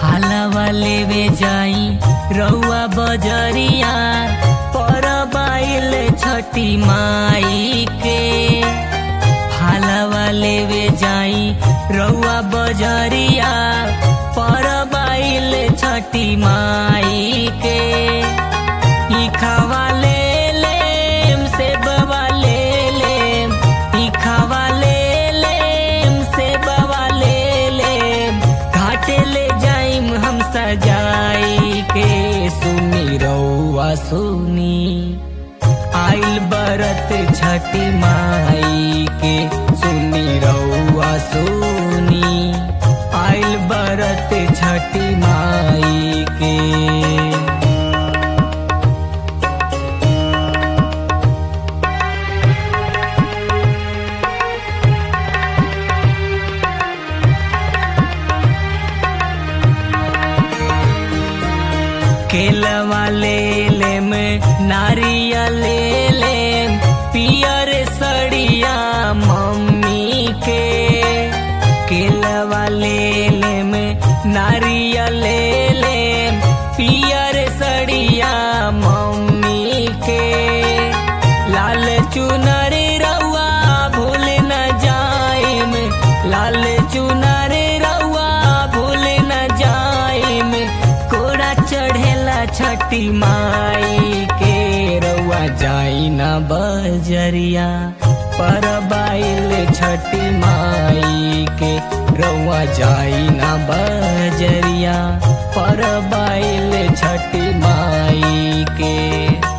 फालवा लेवे जाई रउआ बजरिया पर बाइल छठी माई के फालवा लेवे जाई रउआ बजरिया पर बाइल छठी माई के ई खावा ले लेम से बवा ले लेम ई खावा ले लेम से बवा ले लेम घाटे ले जाइम हम सजाई के सुनी रउआ सुनी आइल बरत छठी माई के सुनी रउआ सुनी आइल बरत छठी माई के केलवा ले लेम नारियल ले लेम पियर सड़िया मम्मी के केलवा ले लेम नारियल ले लेम पियर सड़िया मम्मी के लाल चुनर रउआ भूल न जाइम लाल चुनर रउआ भूल न जाइम कोड़ा चढ़ेला छठी माई के रउआ जाई न बजरिया पर बाइल छठी माई के रउआ जाई न बजरिया पर बाइल छठी माई के